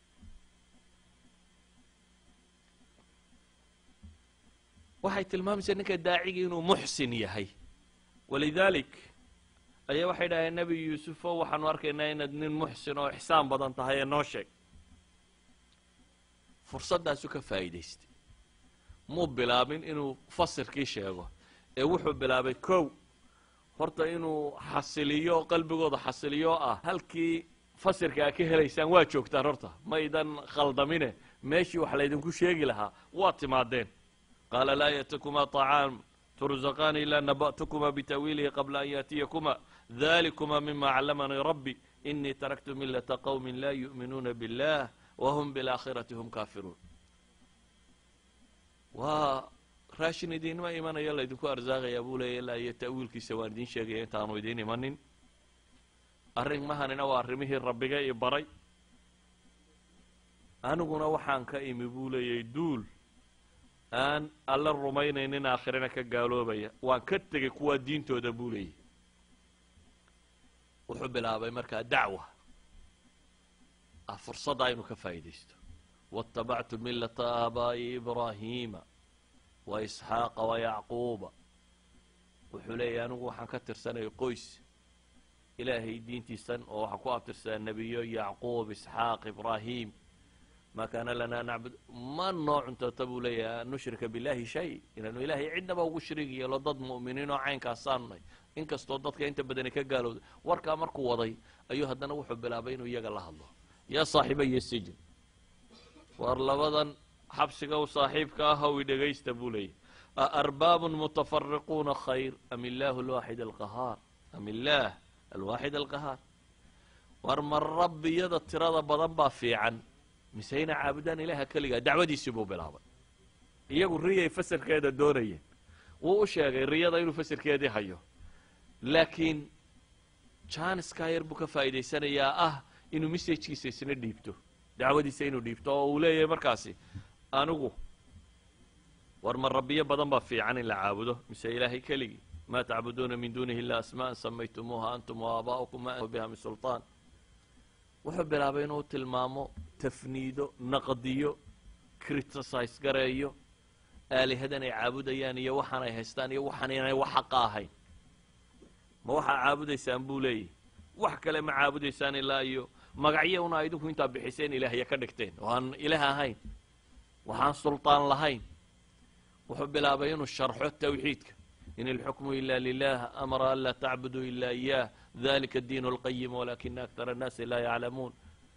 waxay tilmaamaysaa ninka daacigii inuu muxsin yahay walidaalik ayaa waxay dhaheen nebi yuusufo waxaanu arkaynaa inaad nin muxsin oo ixsaan badan tahay ee noo sheeg fursaddaasu ka faa'iidaystay muu bilaabin inuu fasirkii sheego ee wuxuu bilaabay kow horta inuu xasiliyo qalbigooda xasiliyo ah halkii fasirka a ka helaysaan waa joogtaan horta maydan khaldamine meeshii wax laydinku sheegi lahaa waa timaadeen qaala laa ya'tikuma طacaam turzaqaani ilaa naba'tukuma bitawiilihi qabla an yaأtiyakuma dalikuma mima callamanii rabbi inii taraktu milata qowmi laa yu'minuuna biاllah whm biاlaakhirati hum kaafiruun waa raashin idiinma imanayo laydinku arsaaqayaa buu leeya ilaa iyo ta'wiilkiisa waan idiin sheegaya intaanu idiin imanin arrimahanina waa arrimihii rabbiga i baray aniguna waxaan ka imi buu leeyay duul aan alla rumaynaynin aakhirana ka gaaloobaya waan ka tegay kuwaa diintooda buu leeyay wuxuu bilaabay markaa dacwa ah fursadda inuu ka faa'iidaysto waاtabactu milata aabaa'i ibraahiima wa isxaaqa wa yacquuba wuxuu leeyahy anigu waxaan ka tirsanaya qoys ilaahay diintiisan oo waxaan ku abtirsadaa nebiyo yacquub isxaaq ibraahim ma kaana lanaa nacbud ma noo cuntoota buu leeyahay an nushrika billahi shay inaanu ilaahay cidnaba ugu shariig yeelo dad mu'miniin oo caynkaasaanunay inkastoo dadka inta badani ka gaalowda warkaa markuu waday ayuu haddana wuxuu bilaabay inuu iyaga la hadlo yaa saaxiibaya sijin war labadan xabsiga u saaxiibka ah hawi dhegaysta buu leeyahy aarbaabun mutafariquuna khayr am illaahu alwaaxid alqahaar am illaah alwaaxid alqahaar war ma rabbiyada tirada badan baa fiican mise ina caabudaan ilaaha keligaa dacwadiisii buu bilaabay iyagu riyay fasirkeeda doonayeen wuu u sheegay riyada inuu fasirkeedii hayo laakiin janiskaa yar buu ka faa'iidaysanayaa ah inuu messajkiisa isna dhiibto dacwadiisa inuu dhiibto oo uu leeyahay markaasi anigu war ma rabbiyo badan baa fiican in la caabudo mise ilaahay keligii ma tacbuduuna min duunihi illa asmaءan samaytumuuha antum waaaba'ukum ma biha min sulطaan wuxuu bilaabay inuu tilmaamo tafniido naqdiyo criticise gareeyo aalihadan ay caabudayaan iyo waxaan ay haystaan iyo waxaan inay wax xaqa ahayn ma waxaa caabudaysaan buu leeyahy wax kale ma caabudaysaan ilaa iyo magacyo una idinku intaa bixiseen ilaahya ka dhigteen oo aan ilaah ahayn waxaan sulطaan lahayn wuxuu bilaabay inuu sharxo tawxiidka in ilxukmu ila lilah amara an laa tacbuduu ila iyah dalika diin اlqayim walakina aktar الnaasi laa yaclamuun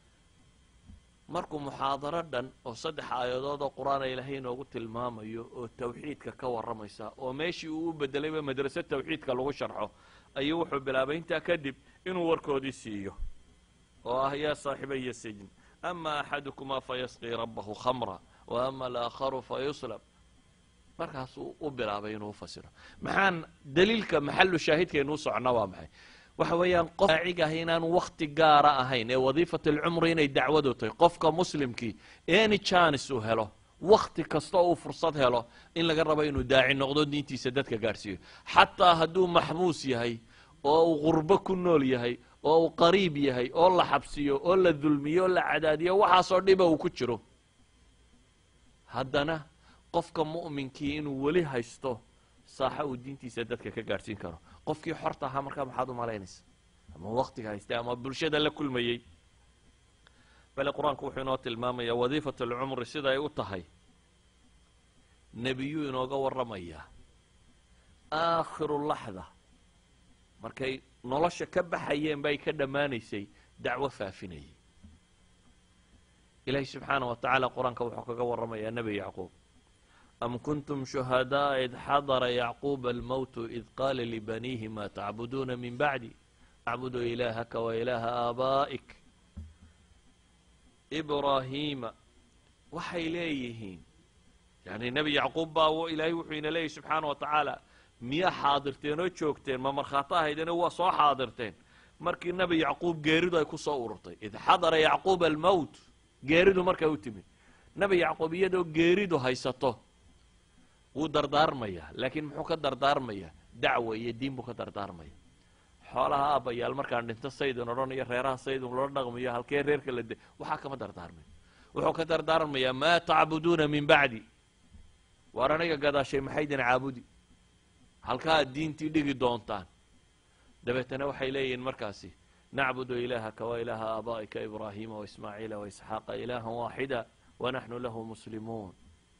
markuu muxaadaro dhan oo saddex aayadood oo qur-aan ilaahay inoogu tilmaamayo oo tawxiidka ka warramaysa oo meeshii uu u bedelayba madraso tawxiidka lagu sharxo ayuu wuxuu bilaabay intaa kadib inuu warkoodii siiyo oo ah yaa saaxibaya sijn ama axadukumaa fayasqii rabahu khamra wa ama alaakharu fayuslab markaasuu u bilaabay inuu ufasiro maxaan daliilka maxalu shaahidkaynuu socona waa maxay waxa weeyaan qof daacig ah inaan wakti gaara ahayn ee wadiifat alcumri inay dacwadu tahay qofka muslimkii any janis uu helo wakti kasta uu fursad helo in laga rabo inuu daaci noqdo diintiisa dadka gaadhsiiyo xataa hadduu maxbuus yahay oo uu qurbo ku nool yahay oo uu qariib yahay oo la xabsiyo oo la dulmiyo oo la cadaadiyo waxaasoo dhiba uu ku jiro haddana qofka mu'minkii inuu weli haysto saaxa uu diintiisa dadka ka gaadhsiin karo qofkii xorta ahaa markaa maxaad u malaynaysa ama waktiga haystay ama bulshada la kulmayey bale qur-aanku wuxuu inoo tilmaamayaa wadiifat alcumri sida ay u tahay nebiyuu inooga warramayaa aakhiru laxda markay nolosha ka baxayeen bay ka dhammaanaysay dacwo faafinayay ilaahi subxaana wa tacaala qur-aanka wuxuu kaga warramayaa nebi yacquub am kuntum shuhadaءa id xadara yacquuba almowtu id qaala libaniihi ma tacbuduuna min bacdi acbudu ilaahaka wa ilaaha aabaa'ik ibraahiima waxay leeyihiin yani nebi yacquub baa ilaahay wuxuu ina leeyahy subxaana wa tacaala miyaa xaadirteen oo joogteen ma markhaato ahaydeenoo waa soo xaadirteen markii nebi yacquub geeridu ay ku soo ururtay id xadara yacquuba almowt geeridu markay u timid nebi yacquub iyadoo geeridu haysato wuu dardaarmayaa laakiin muxuu ka dardaarmayaa dacwa iyo diin buu ka dardaarmaya xoolaha aabbayaal markaan dhinto saydin odhanayo reeraha saydin loo dhaqmayo halkee reerka la de waxaa kama dardaarmayo wuxuu ka dardaarmayaa maa tacbuduuna min bacdi waar aniga gadaashay maxaydin caabudi halkaa diintii dhigi doontaan dabeetana waxay leeyihiin markaasi nacbudu ilaahaka wa ilaaha aabaa'ika ibraahiima waismaaciila waisxaaqa ilaahan waaxida wanaxnu lahu muslimuun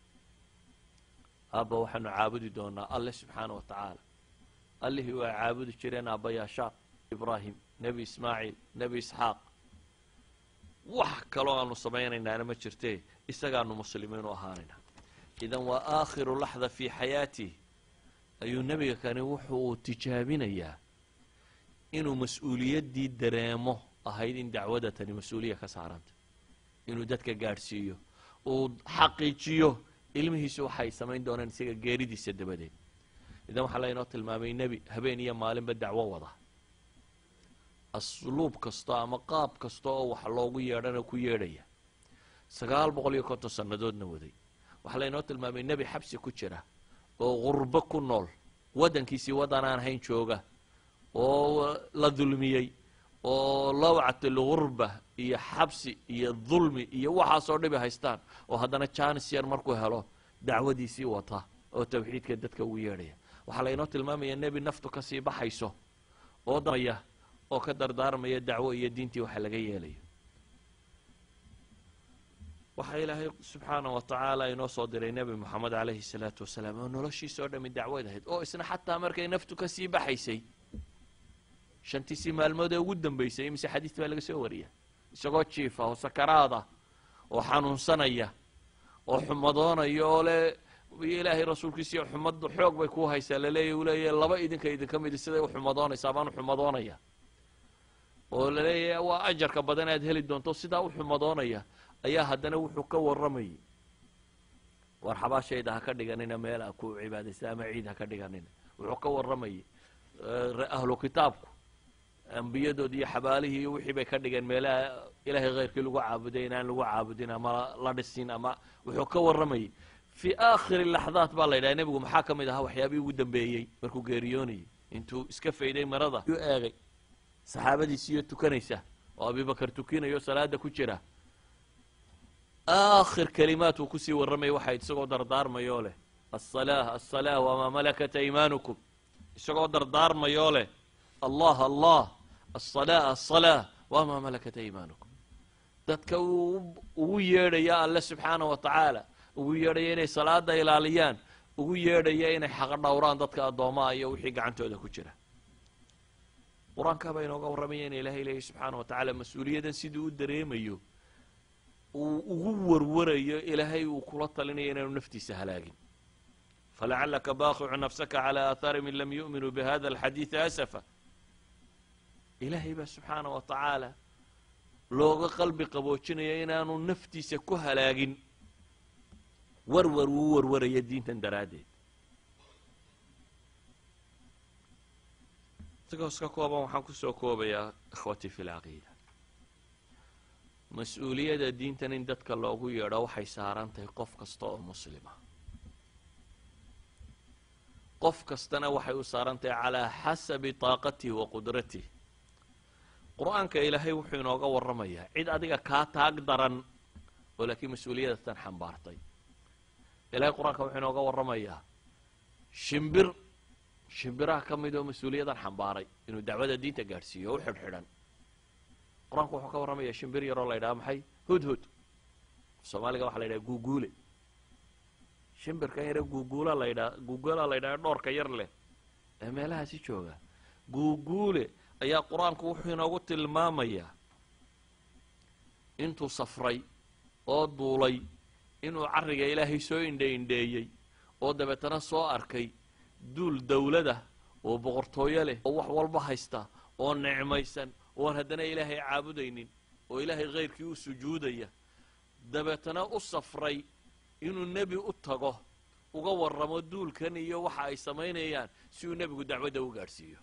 aabba waxaanu caabudi doonaa alle subxaana wa tacaala allihii waa caabudi jireen aabbayaashaa ibraahim nebi ismaaciil nebi isxaaq wax kaloo aanu samaynaynana ma jirtee isagaanu muslimiin u ahaanayna idan waa aakhiru laxda fii xayaatih ayuu nebiga kani wuxuu tijaabinayaa inuu mas-uuliyaddii dareemo ahayd in dacwada tani mas-uuliya ka saaranta inuu dadka gaadhsiiyo uu xaqiijiyo ilmihiisu waxay samayn doonaan isaga geeridiisa dabadeed idan waxaa laynoo tilmaamay nebi habeen iyo maalinba dacwo wada asluub kasta ama qaab kasta oo wax loogu yeedhana ku yeedhaya sagaal boqol iyo konton sannadoodna waday waxaa laynoo tilmaamay nebi xabsi ku jira oo qurbo ku nool waddankiisii waddan aan hayn jooga oo la dulmiyey oo lawcat algurba iyo xabsi iyo dulmi iyo waxaasoo dhibi haystaan oo haddana janis yar markuu helo dacwadiisii wata oo tawxiidka dadka ugu yeedhaya waxaa laynoo tilmaamaya nebi naftu kasii baxayso oo damaya oo ka dardaarmaya dacwo iyo diintii waxa laga yeelayo waxaa ilaahay subxaana wa tacaala inoo soo diray nebi moxamed calayhi salaatu wasalaam oo noloshiisa oo dhami dacwad ahayd oo isna xataa markay naftu kasii baxaysay shantiisii maalmood ee ugu dambeysay imise xadiis baa laga soo wariya isagoo jiifa oo sakaraada oo xanuunsanaya oo xumadoonaya oo le ilaahay rasuulkiisiiyo xumaddu xoog bay ku haysaa laleeya u leeyahy laba idinka idinka midi siday u xumadoonaysaa baan u xumadoonaya oo laleeyahay waa ajarka badan aad heli doonto sidaa u xumadoonaya ayaa haddana wuxuu ka warramayay war xabaashayda ha ka dhiganina meel a ku cibaadaysa ama ciid ha ka dhiganina wuxuu ka warramayay ahlu kitaabku ambiyadood iyo xabaalihii iyo wixii bay ka dhigeen meelaha ilaahay khayrkii lagu caabuday inaan lagu caabudin ama la dhisin ama wuxuu ka warramayay fii aakhiri laxdaat baa la yidhaha nebigu maxaa ka mid ahaa waxyaabihii ugu dambeeyey markuu geeriyoonayay intuu iska fayday marada yuu eegay saxaabadiisiiyo tukanaysa oo abibakar tukinayo salaada ku jira aakhir kalimaat uu kusii warramaya waxaa isagoo dardaarmayoo leh asalaah asalaa wamaa malakat aymaanukum isagoo dardaarmayoo leh allah allah asalaa asalaa wamaa malakat aymaanukum dadka uu ugu yeedhaya alle subxaana wa tacaala ugu yeedhaya inay salaada ilaaliyaan ugu yeedhaya inay xaqa dhowraan dadka addoomaha iyo wixii gacantooda ku jira qur-aankaa baa inooga warramaya in ilaahay leeyahy subxaana wa tacaala mas-uuliyadan siduu u dareemayo uu ugu warwarayo ilaahay uu kula talinayo inaanu naftiisa halaagin falacalaka baaqicu nafsaka calaa aathaari min lam yu'minuu bihada alxadiidi asafa ilaahay baa subxaana wa tacaala looga qalbi qaboojinaya inaanu naftiisa ku halaagin warwar uu warwaraya diintan daraaddeed sigoos ka kooban waxaan kusoo koobayaa ikhwatii fi lcaqiida mas-uuliyadda diintan in dadka loogu yeedho waxay saaran tahay qof kasta oo muslima qof kastana waxay u saaran tahay calaa xasabi taaqatihi wa qudratih qur-aanka ilaahay wuxuu inooga warramayaa cid adiga kaa taag daran oo laakiin mas-uuliyadatan xambaartay ilahay qur-aanka wuxuu inooga warramayaa shimbir shimbiraha ka mid oo mas-uuliyadan xambaaray inuu dacwada diinta gaadhsiiyo o u xidhxidhan qur-aanku wuxuu ka warramayaa shimbir yaroo la ydhaha maxay hudhud soomaaliga waxa la ydhaha guuguule shimbirkan yare guuguula la ydhaha guuguula la ydhaha dhoorka yar leh ee meelahaasi jooga guuguule ayaa qur-aanku wuxuu inoogu tilmaamayaa intuu safray oo duulay inuu carriga ilaahay soo indhe indheeyey oo dabeetana soo arkay duul dawlada oo boqortooyo leh oo wax walba haysta oo nicmaysan oon haddana ilaahay caabudaynin oo ilaahay khayrkii u sujuudaya dabeetana u safray inuu nebi u tago uga warramo duulkan iyo waxa ay samaynayaan si uu nebigu dacwadda u gaadhsiiyo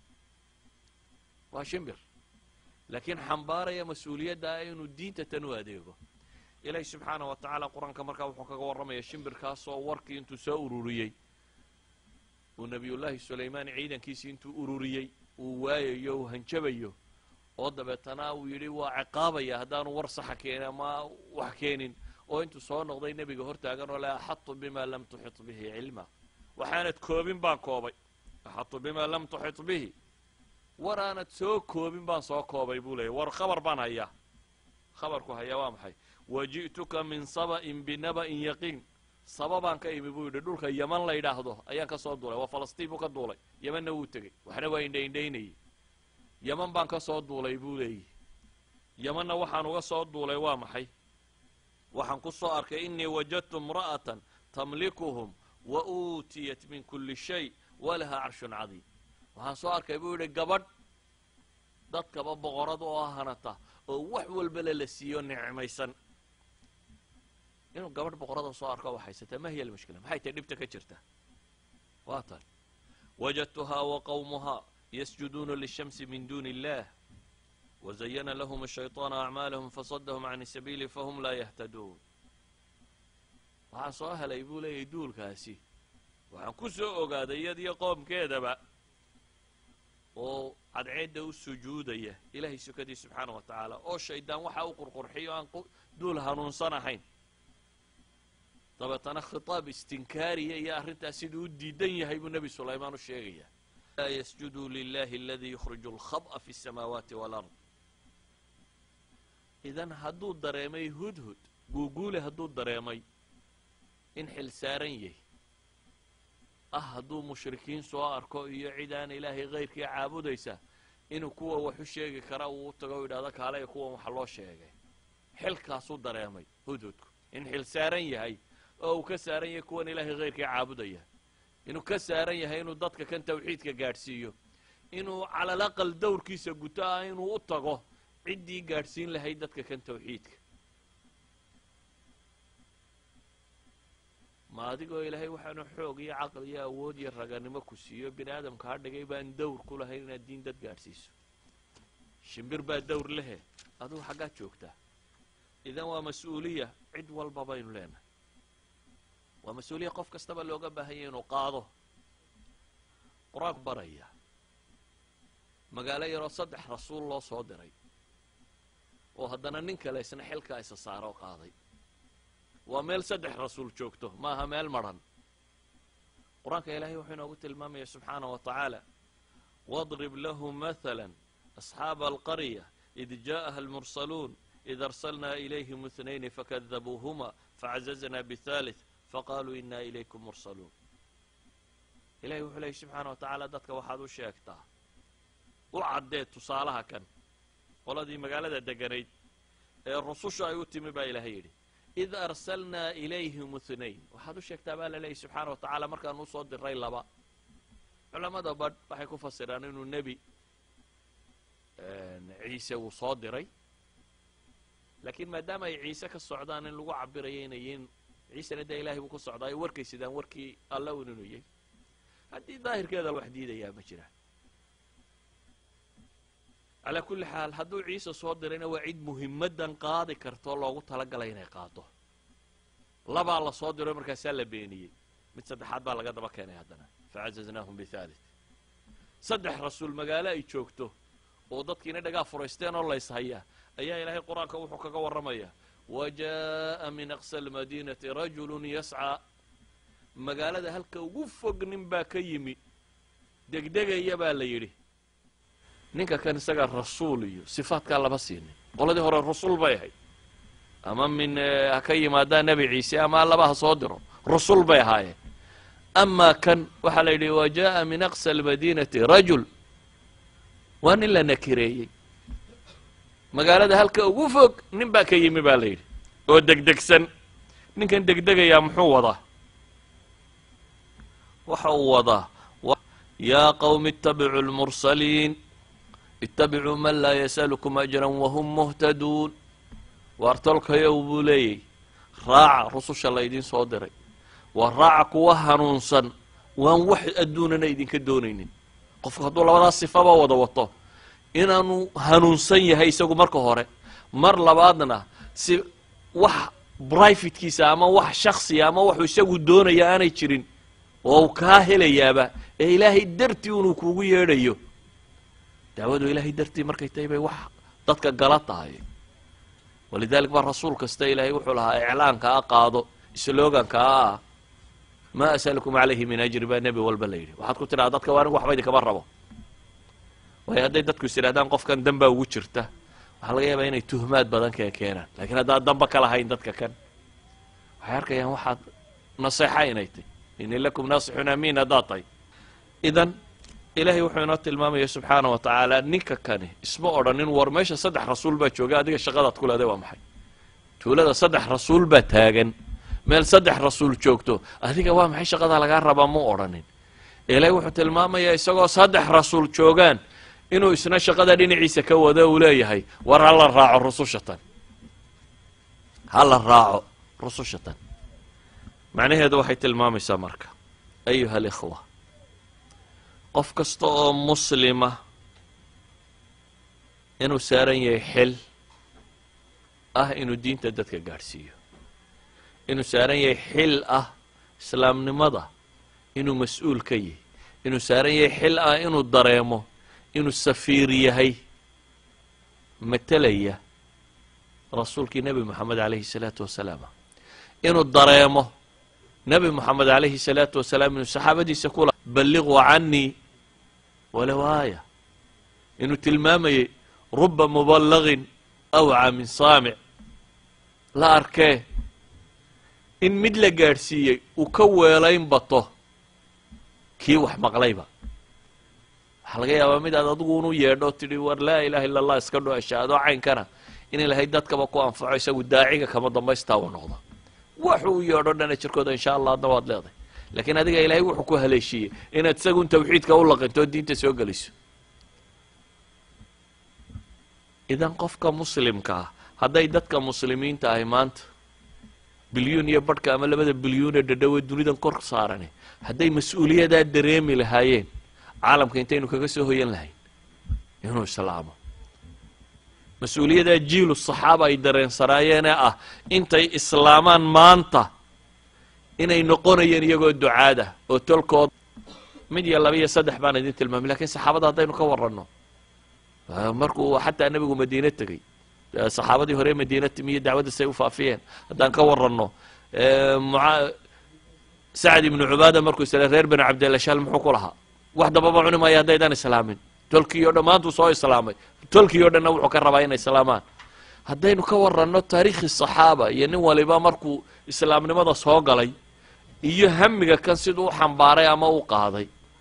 waa shimbir laakiin xambaaraya mas-uuliyadda ah inuu diinta tan u adeego ilaahi subxaana wa tacaala qur-aanka markaa wuxuu kaga warramaya shimbirkaasoo warkii intuu soo ururiyey uu nebiyullaahi sulaymaan ciidankiisii intuu ururiyey uu waayayo uu hanjabayo oo dabeetana uu yidhi waa ciqaabaya haddaanu war saxa keenin ama wax keenin oo intuu soo noqday nebiga hortaagan oo le axatu bima lam tuxit bihi cilma waxaanad koobin baan koobay axatu bima lam tuxit bihi war aanad soo koobin baan soo koobay buu leeyay war khabar baan hayaa khabarku hayaa waa maxay waji'tuka min saba'in binaba'in yaqiin saba baan ka imi buu yidhi dhulka yeman la yidhaahdo ayaan ka soo duulay waa falastiin buu ka duulay yemanna wuu tegey waxna waa indha indhaynayey yeman baan ka soo duulay buu leeyihi yemanna waxaan uga soo duulay waa maxay waxaan ku soo arkay inii wajadtu imra'atan tamlikuhum wa uutiyat min kulli shay walaha carshun cadiim waxaan soo arkay buu yidhi gabadh dadkaba boqorad oo hanata oo wax walbale la siiyo nicmaysan inuu gabadh boqorada soo arko wax haysataa ma hiya almushkila maxay tahay dhibta ka jirta waa tan wajadtuhaa wa qawmuhaa yasjuduuna lishamsi min duuni illah wazayana lahum ashayطaanu acmaalahum fasadahum can sabiili fahum laa yahtaduun waxaan soo helay buu leeyahy duulkaasi waxaan ku soo ogaaday iyadiyo qoomkeedaba oo cadceedda u sujuudaya ilaahay sukadii subxaana wa tacaala oo shaydaan waxa u qurqurxiyo aan duul hanuunsan ahayn dabeetana khitaab istinkaariya iyo arrintaas siduu u diidan yahay buu nebi sulaymaan u sheegaya laa yasjuduu lilahi aladii yukhriju alkhab'a fi اsamaawaati walard idan hadduu dareemay hudhud guuguule hadduu dareemay in xil saaran yahy ah hadduu mushrikiin soo arko iyo cid aan ilaahay kayrkii caabudaysa inuu kuwa wax u sheegi kara uu u tago u yidhahdo kaale kuwan waxa loo sheegay xilkaasuu dareemay hudhudku in xil saaran yahay oo uu ka saaran yahay kuwan ilaahay kayrkii caabudaya inuu ka saaran yahay inuu dadka kan tawxiidka gaadhsiiyo inuu calal aqal dowrkiisa guto ah inuu u tago ciddii gaadhsiin lahayd dadka kan tawxiidka ma adigoo ilaahay waxaanu xoog iyo caqli iyo awood iyo raganimo ku siiyo bini aadamka ha dhigay baan dawr ku lahayn inaad diin dad gaadhsiiso shimbir baa dawr lehe adugu xaggaad joogtaa idan waa mas-uuliya cid walba baynu leenahay waa mas-uuliya qof kastaba looga baahanya inuu qaado qur-aanku baraya magaalo yaroo saddex rasuul loo soo diray oo haddana nin kale isna xilkaa isa saaro qaaday waa meel saddex rasuul joogto ma aha meel madran qur-aanka ilaahay wuxuu inoogu tilmaamaya subxaanah wa tacaala wadrib lahu mahala asxaaba alqarya id ja'aha almursaluun id arsalnaa ilayhim ithnayni fakadabuuhuma facazazna bithalith faqaaluu ina ilaykum mursaluun ilahay wuxuu leeyay subxaana wa tacaala dadka waxaad u sheegtaa u caddee tusaalaha kan qoladii magaalada deganayd ee rususha ay u timi baa ilaahay yidhi id arsalnaa ilayhim ithnayn waxaad u sheegtaa baa la leeyay subxaana wa tacaala markaan usoo diray laba culamada badh waxay ku fasiraan inuu nebi ciise uu soo diray laakiin maadaama ay ciise ka socdaan in lagu cabirayo inay yihiin ciisena dee ilahay buu ku socdaa ay warkay sidaan warkii alla un inuu yahy haddii daahirkeeda wax diidayaa ma jiraan calaa kulli xaal hadduu ciise soo dirayna waa cid muhimadan qaadi kartoo loogu talagalay inay qaado labaa la soo diro markaasaa la beeniyey mid saddexaad baa laga daba keenay haddana facazaznaahum bithalith saddex rasuul magaalo ay joogto oo dadkiina dhagaa furaysteen oo layshayaa ayaa ilaahay qur-aanka wuxuu kaga warramayaa wa jaa'a min aqsa almadiinati rajulun yascaa magaalada halka ugu fog nin baa ka yimi degdegaya baa la yidhi ninka kan isagaa rasuul iyo sifaadkaa lama siinin qoladii hore rasuul bay ahayd ama min ha ka yimaadaa nebi ciise ama allaba ha soo diro rusul bay ahaayeen amaa kan waxaa la yidhi wa jaa'a min aqsa almadiinati rajul waa nin la nakireeyey magaalada halka ugu fog nin baa ka yimi baa la yidhi oo degdegsan ninkan degdegayaa muxuu wadaa waxa uu wadaa yaa qawmi ittabicuu lmursaliin ittabicuu man laa yasalukum ajran wahum muhtaduun waar tolkayow buu leeyahy raaca rususha laydin soo diray waa raaca kuwa hanuunsan waan wax adduunana idinka doonaynin qofku hadduu labadaas sifaba wada wato inaanu hanuunsan yahay isagu marka hore mar labaadna si wax brivatekiisa ama wax shaksiya ama waxuu isagu doonaya aanay jirin oo uu kaa helayaaba ee ilaahay dartii unuu kuugu yeedhayo daawadu ilaahay dartii markay tahay bay wax dadka gala tahay walidalik baa rasuul kasta ilaahay wuxuu lahaa iclaanka a qaado sloganka a ah maa asalukum calayhi min ajri baa nebi walba la yidhi waxaad ku tidhaha dadka waa anigu waxba idinkama rabo waayo hadday dadku is idhahdaan qofkan danbaa ugu jirta waxaa laga yaabaa inay tuhmaad badan kee keenaan lakiin haddaad danba ka lahayn dadka kan waxay arkayaan waxaad naseexa inay tahy ini lakum naasixun amiin haddaad tahay idan ilaahay wuxuu inoo tilmaamaya subxaana wa tacaala ninka kani isma odhanin war meesha saddex rasuul baa jooga adiga shaqadaad ku leeday waa maxay tuulada saddex rasuul baa taagan meel saddex rasuul joogto adiga waa maxay shaqadaa lagaa rabaa mu odhanin ilaahay wuxuu tilmaamayaa isagoo saddex rasuul joogaan inuu isna shaqada dhinaciisa ka wado uu leeyahay war ha la raaco rususha tan ha la raaco rusushatan macnaheedu waxay tilmaamaysaa marka ayuha alikhwa qof kasta oo muslima inuu saaran yahay xil ah inuu diinta dadka gaadhsiiyo inuu saaran yahay xil ah islaamnimada inuu mas-uul ka yahay inuu saaran yahay xil ah inuu dareemo inuu safiir yahay matelaya rasuulkii nebi moxamed calayhi salaatu wasalaam inuu dareemo nebi moxamed calayhi salaatu wasalaam inuu saxaabadiisa kula balliquu canii walow aaya inuu tilmaamayay ruba muballagin awca min saamic la arkee in mid la gaadhsiiyey uu ka weelayn bato kii wax maqlayba waxaa laga yaabaa mid aad adigu unu yeedho tidhi war laa ilaha illa allah iska dho ashaado caynkana in ilahay dadkaba ku anfaco isagu daaciga kama dambaystaa uu noqdo waxu u yeedho dhana jirkooda insha allah adna waad leedahay laakiin adiga ilaahay wuxuu ku haleeshiiyey inaad isagun tawxiidka u laqinto oo diinta soo geliso idan qofka muslimka ah hadday dadka muslimiinta ahi maanta bilyuun iyo badhka ama labada bilyuunee dhadhowe dunidan kor saarane hadday mas-uuliyadaa dareemi lahaayeen caalamka intaynu kaga soo hoyan lahayn inuu islaamo mas-uuliyadaa jiilu saxaaba ay dareensanaayeenee ah intay islaamaan maanta inay noqonayeen iyagoo ducaada oo tolkood mid iyo laba iyo saddex baan idin tilmaamay lakiin saxaabada haddaynu ka waranno markuu xataa nebigu madiine tegey saxaabadii hore madiina timiyo dacwadda say u faafiyeen haddaan ka waranno sacd ibnu cubaada markuu isla reer bani cabdillashaal muxuu ku lahaa wax dambaba cuni maayo haddaydan islaamin tolkii o dhan maantuu soo islaamay tolkii o dhanna wuxuu ka rabaa inay islaamaan haddaynu ka waranno taariikhi saxaaba iyo nin waliba markuu islaamnimada soo galay iyo hamiga kan siduu u xambaaray ama u qaaday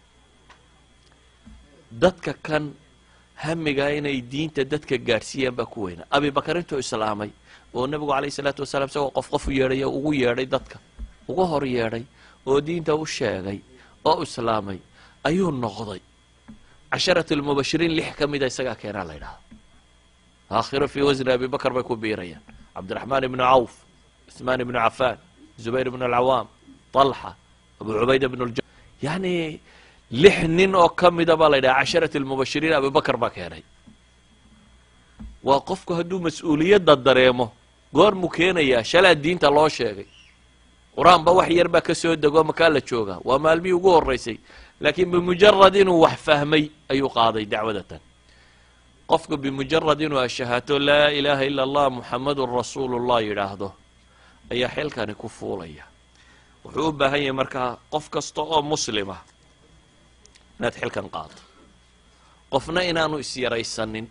dadka kan hamigaa inay diinta dadka gaadhsiiyaan baa ku weyna abibakar intuu islaamay oo nebigu calayhi salaatu wasalaam isagoo qof qof u yeedhay oo ugu yeedhay dadka uga hor yeedhay oo diinta u sheegay oo islaamay ayuu noqday casharat almubashiriin lix ka mida isagaa keenaa la ydhahda aakhiro fii wasni abibakar bay ku biirayaan cabdiraxmaan ibnu cawf cuثmaan ibnu cafaan zubayr ibnu alcawaam طalxa abu cubayda bn lja yani lix nin oo ka mida baa la ydhaha casharat almubashiriin abibakar baa keenay waa qofku hadduu mas-uuliyadda dareemo goormuu keenayaa shalaa diinta loo sheegay qur-aanba wax yar baa ka soo dego makaa la joogaa waa maalmihii ugu horreysay laakiin bimujarad inuu wax fahmay ayuu qaaday dacwadatan qofku bimujarad inuu ashahaato laa ilaaha ila allah muxamadun rasuulullah yidhaahdo ayaa xilkani ku fuulaya wuxuu u baahan yahay markaa qof kasta oo muslima inaad xilkan qaado qofna inaanu isyaraysanin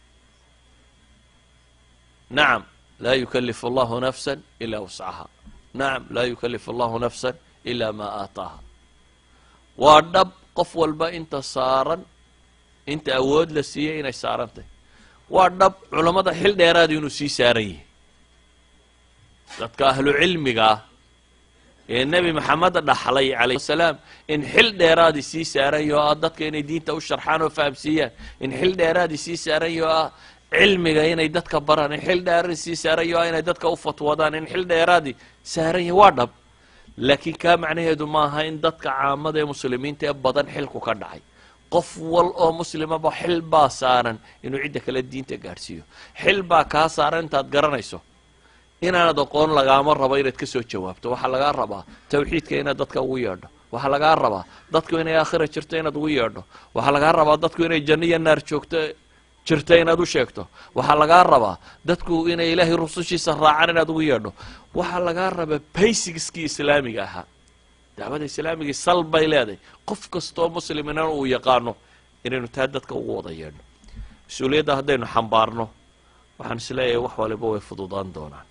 nacam laa yukalifu allahu nafsa ilaa wuscaha nacam laa yukalifu allahu nafsa ilaa maa aataaha waa dhab qof walba inta saaran inta awood la siiyey inay saaran tahy waa dhab culammada xil dheeraada inuu sii saaran yahay dadka ahlu cilmiga ah ee nebi maxamed dhaxlay calayh salaam in xil dheeraadii sii saaran yaho ah dadka inay diinta u sharxaan oo fahamsiiyaan in xil dheeraadii sii saaran yaho ah cilmiga inay dadka baraan in xil dheeraadii sii saaran yaho ah inay dadka u fatwadaan in xil dheeraadii saaran yahay waa dhab laakiin kaa macnaheedu maaha in dadka caamada ee muslimiinta ee badan xilku ka dhacay qof wal oo muslimaba xil baa saaran inuu cidda kale diinta gaadhsiiyo xil baa kaa saaran intaad garanayso inaanad aqoon lagaama rabo inaad ka soo jawaabto waxaa lagaa rabaa tawxiidka inaad dadka ugu yeedho waxaa lagaa rabaa dadku inay aakhira jirto inaad ugu yeedho waxaa lagaa rabaa dadku inay janno iyo naar joogto jirto inaad u sheegto waxaa lagaa rabaa dadku inay ilaahay rusushiisa raacaan inaad ugu yeedho waxaa lagaa rabaa baysigskii islaamiga ahaa dacwada islaamigii sal bay leedahay qof kastoo muslimina uu yaqaano inaynu taa dadka ugu wada yeedho mas-uuliyadda haddaynu xambaarno waxaan isleeyahay wax waliba way fududaan doonaan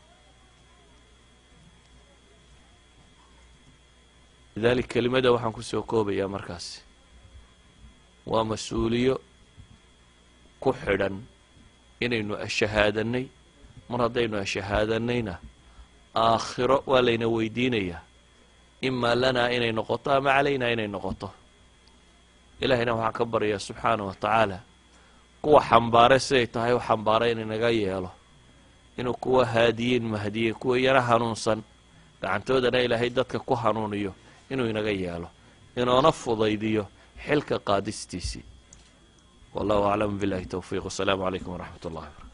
lidalik kelimada waxaan kusoo koobayaa markaasi waa mas-uuliyo ku xidhan inaynu ashahaadanay mar haddaynu ashahaadanayna aakhiro waa layna weydiinayaa imaa lanaa inay noqoto ama calaynaa inay noqoto ilaahayna waxaan ka baryayaa subxaana wa tacaala kuwa xambaare siday tahay u xambaara inaynaga yeelo inuu kuwa haadiyiin mahdiye kuwa yaro hanuunsan gacantoodana ilaahay dadka ku hanuuniyo inuu inaga yeelo inoona fudaydiyo xilka qaadistiisii wallahu aclam billahi towfiiq wasalaamu calaykum waraxmat ullahi barkatu